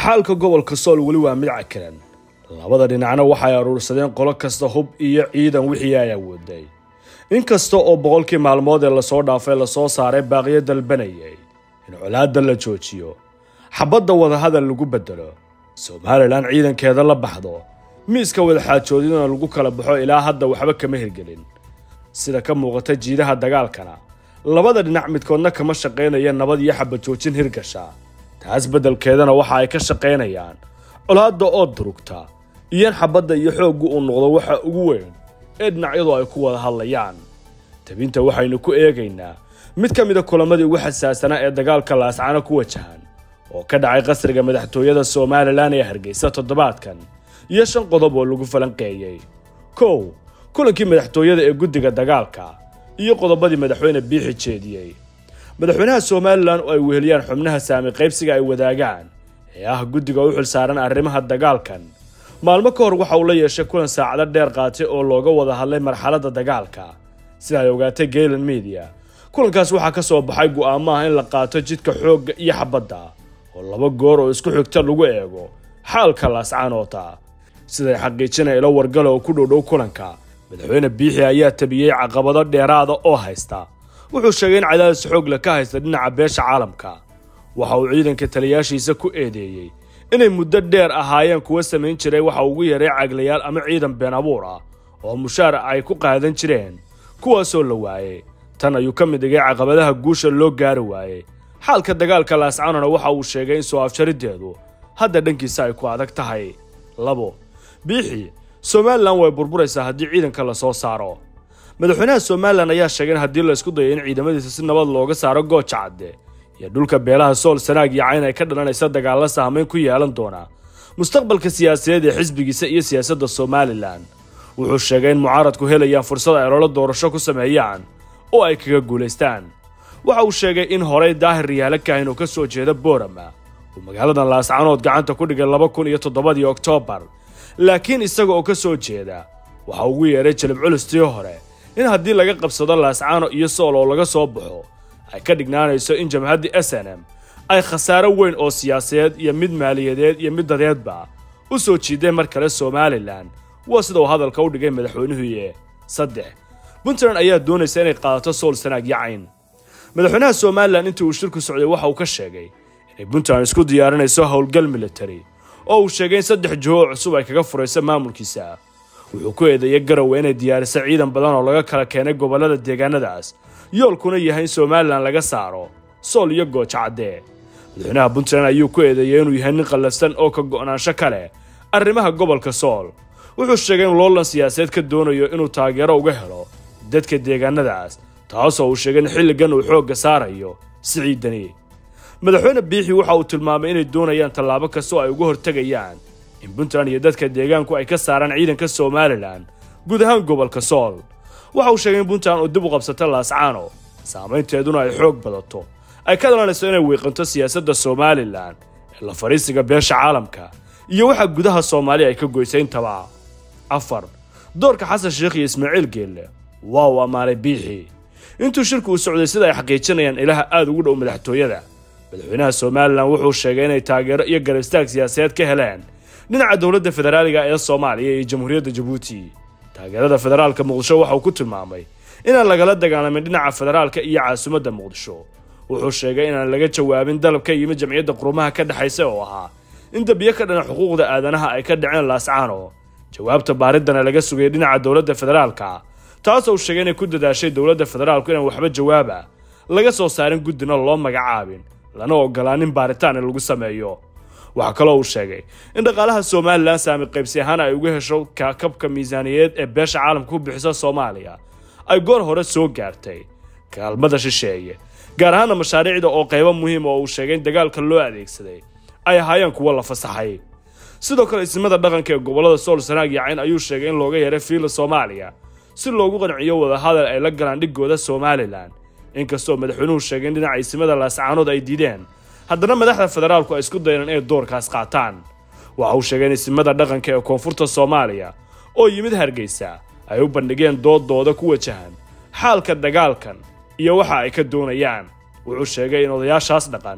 xaalka gobolka sool weli waa mid cakiran labada dhinacna waxay aruursadeen qolo kasta hub iyo ciidan wixii ay awooday inkasta oo boqolkii maalmood ee lasoo dhaafay lasoo saaray baaqiyo dalbanayay in colaadda la joojiyo xabadda wadahadal lagu bedelo somalilan ciidankeeda la baxdo miiska wadaxaajoodidana lagu kala baxo ilaa hadda waxba kama hirgelin sida ka muuqata jiidaha dagaalkana labada dhinac midkoodna kama shaqaynaya nabad iyo xabad joojin hirgasha taas beddelkeedana waxa ay ka shaqaynayaan colaadda oo durugta iyo in xabadda iyo xooggu uu noqdo waxa ugu weyn ee dhinacyadu ay ku wada hadlayaan tabinta waxaynu ku eegaynaa mid ka mida kulamadii ugu xasaasanaa ee dagaalka laascana ku wajahan oo ka dhacay qasriga madaxtooyada somalilan ee hargeysa toddobaadkan iyo shan qodob oo lagu falanqeeyey kow kulankii madaxtooyada ee guddiga dagaalka iyo qodobadii madaxweyne biixi jeediyey madaxweynaha somalilan oo ay weheliyaan xubnaha saami qaybsiga ay wadaagaan ee ah guddiga u xilsaaran arrimaha dagaalkan maalmo ka hor waxa uu la yeeshay kulan saacado dheer qaatay oo looga wada hadlay marxaladda dagaalka sida ay ogaatay gaylan media kulankaas waxaa ka soo baxay go'aamo ah in la qaato jidka xoogga iyo xabadda oo laba goor oo isku xigta lagu eego xaalka laascaanoota siday xaqiijinaya ilo wargala oo ku dhowdhow kulanka madaxweyne biixi ayaa tabiyey caqabado dheeraada oo haysta wuxuu sheegay in cadaadis xoogle ka haysta dhinaca beesha caalamka waxa uu ciidanka taliyaashiisa ku eedeeyey inay muddo dheer ahaayeen kuwa samayn jiray waxa ugu yaray caglayaal ama ciidan been abuur ah oo mushaar ay ku qaadan jireen kuwaasoo la waayey tan ayuu ka mid dhigay caqabadaha guusha loo gaari waayey xaalka dagaalka laascanona waxa uu sheegay in soo afjariddeedu hadda dhankiisa ay ku adag tahay labo biixi somalilan way burburaysaa haddii ciidanka la soo saaro madaxweynaha somalilan ayaa sheegay in haddii la isku dayo in ciidamadiisa si nabad looga saaro gooja cadde iyo dhulka beelaha sool sanaag iyo cayn ay ka dhalanaysa dagaalla saameyn ku yeelan doona mustaqbalka siyaasadeed ee xisbigiisa iyo siyaasadda somalilan wuxuu sheegay in mucaaradku helayaan fursad ay ololo doorasho ku sameeyaan oo ay kaga guulaystaan waxa uu sheegay in horey daahir riyaalo kahin oo ka soo jeeda boorama uu magaaladan laascanood gacanta ku dhigay laba kun iyo toddobadii oktoobar laakiin isaga oo ka soo jeeda waxa ugu yeedhay jalib culustii hore in haddii laga qabsado laascaano iyo sool oo laga soo baxo ay ka dhignaanayso in jamhaddii s n m ay khasaaro weyn oo siyaasadeed iyo mid maaliyadeed iyo mid dadeedba u soo jiideen mar kale somalilan waa sida uu hadalka u dhigay madaxweynuhuye saddex puntland ayaa doonaysa inay qaadato sool sanaag yacayn madaxweynaha somalilan intii uu shirku socday waxa uu ka sheegay inay puntland isku diyaarinayso howlgal military oo uu sheegay in saddex jiho oo cusub ay kaga furayso maamulkiisa wuxuu ku eedeeyay garowe inay diyaariso ciidan badan oo laga kala keenay gobollada deegaanadaas yoolkuna yahay in somalilan laga saaro sool iyo gooja caddee madaxweynaha puntland ayuu ku eedeeyey inuu yahay nin qallafsan oo ka go'naansho ka leh arrimaha gobolka sool wuxuu sheegay in loolan siyaasadeed ka doonayo inuu taageero uga helo dadka deegaanadaas taasoo uu sheegay in xilligan uu xoogga saarayo siciidani madaxweyne biixi waxa uu tilmaamay inay doonayaan tallaabo kasta oo ay uga hortegayaan in puntland iyo dadka deegaanku ay ka saaraan ciidanka somalilan guud ahaan gobolka sool waxa uu sheegay in puntland uu dib u qabsato laascaano saamaynteeduna ay xoog badato ay ka dhalanayso inay wiiqanto siyaasadda somalilan ee la fadhiisiga beesha caalamka iyo waxa gudaha soomaaliya ay ka goysay intaba afar doorka xasan sheekh iyo ismaaciil geelle waa uu ammaanay biixi intuu shirku uu socday sida ay xaqiijinayaan ilaha aada ugu dhow madaxtooyada madaxweynaha somalilan wuxuu sheegay inay taageero iyo garastaag siyaasadeed ka heleen dhinaca dowladda federaaliga ee soomaaliya iyo jamhuuriyadda jabuuti taageerada federaalka muqdisho waxa uu ku tilmaamay inaan lagala dagaalamin dhinaca federaalka iyo caasimadda muqdisho wuxuu sheegay inaan laga jawaabin dalab ka yimid jamciyadda qurumaha ka dhexaysa oo ahaa in dambiyo ka dhana xuquuqda aadanaha ay ka dhaceen laascaano jawaabta baariddana laga sugayay dhinaca dowladda federaalka taasoo uu sheegay inay ku dadaashay dowladda federaalku inaan waxba jawaaba laga soo saarin guddina loo magacaabin lana ogolaanin baaritaan in lagu sameeyo waxaa kaloo uu sheegay in dhaqaalaha somalilan saami qaybsi ahaan ay uga hesho kabka miisaaniyadeed ee beesha caalamka ku bixisa soomaaliya ay goor hore soo gaartay kaalmada shisheeye gaar ahaana mashaariicda oo qaybo muhiim oo uu sheegay in dagaalka loo adeegsaday ay ahaayeen kuwo la fasaxay sidoo kale ismada dhaqanka ee gobollada sool sanaag yacayn ayuu sheegay in looga yeeray fiila soomaaliya si loogu qanciyo wadahadal ay la galaan dhigooda somalilan inkastoo madaxweynuhu sheegay in dhinaca ismada laascaanood ay diideen haddana madaxda federaalku ay isku dayeen inay doorkaas qaataan waxa uu sheegay in isimada dhaqanka ee koonfurta soomaaliya oo yimid hargeysa ay u bandhigeen doodooda ku wajahan xaalka dagaalkan iyo waxa ay ka doonayaan wuxuu sheegay in odayaashaas dhaqan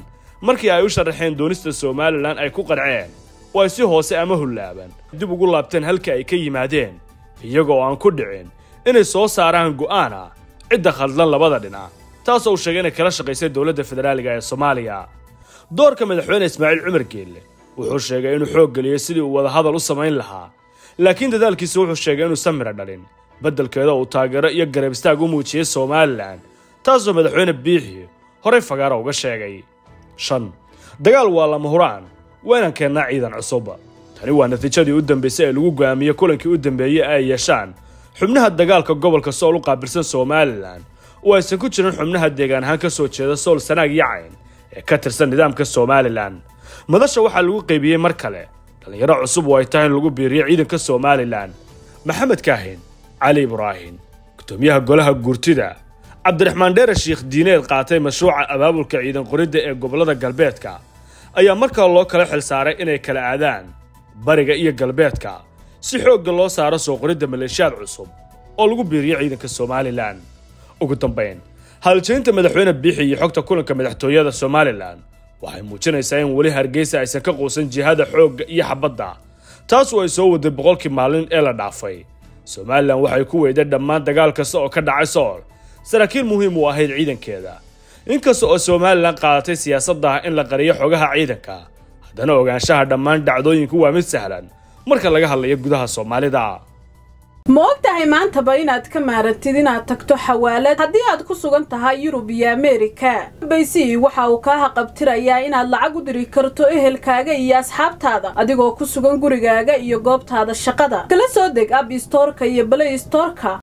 markii ay u sharaxeen doonista somalilan ay ku qanceen oo ay si hoose ama hullaaban dib ugu laabteen halka ay ka yimaadeen iyagoo aan ku dhicin inay soo saaraan go'aan ah cidda khaldlan labada dhinac taasoo uu sheegay inay kala shaqaysay dowladda federaaliga ee soomaaliya doorka madaxweyne ismaaciil cumar geelle wuxuu sheegay inuu xoog geliyey sidii uu wadahadal u samayn lahaa laakiin dadaalkiisa wuxuu sheegay inuusan midho dhalin beddelkeeda uu taageero iyo garab istaag u muujiyey somalilan taasoo madaxweyne biixi horey fagaara uga sheegay shan dagaal waa lama huraan waa inaan keennaa ciidan cusub tani waa natiijadii u dambaysay ee lagu go'aamiyey kulankii u dambeeyey ay yeeshaan xubnaha dagaalka gobolka sool u qaabilsan somalilan oo aysan ku jirin xubnaha deegaan ahaan ka soo jeeda sool sanaag iyo cayn ee ka tirsan nidaamka somalilan madasha waxaa lagu qaybiyey mar kale dhallinyaro cusub oo ay tahay in lagu biiriyo ciidanka somalilan maxamed kaahin cali ibraahim gudoomiyaha golaha guurtida cabdiraxmaan dheere shiikh diineed qaatay mashruuca abaabulka ciidan qoridda ee gobollada galbeedka ayaa markaa loo kala xil saaray inay kala aadaan bariga iyo galbeedka si xoogga loo saaro soo qoridda maleeshiyaad cusub oo lagu biiriyo ciidanka somalilan ugu dambayn haaljeynta madaxweyne biixi iyo xogta kulanka madaxtooyada somalilan waxay muujinaysaa in weli hargeysa aysan ka quusan jihada xoogga iyo xabadda taasu ay soo waday boqolkii maalin ee la dhaafay somalilan waxay ku weyday dhammaan dagaal kasta oo ka dhacay sool saraakiil muhiim u ahayd ciidankeeda inkasta oo somalilan qaadatay siyaasadda ah in la qariyo xogaha ciidanka haddana ogaanshaha dhammaan dhacdooyinku waa mid sahlan marka laga hadlayo gudaha soomaalida ma og tahay maantaba inaad ka maarantid inaad tagto xawaalad haddii aad ku sugan tahay yurub iyo ameerika baysi waxa uu kaa haqabtirayaa inaad lacag u diri karto ehelkaaga iyo asxaabtaada adigoo ku sugan gurigaaga iyo goobtaada shaqada kala soo deg ab istoorka iyo balay istoorka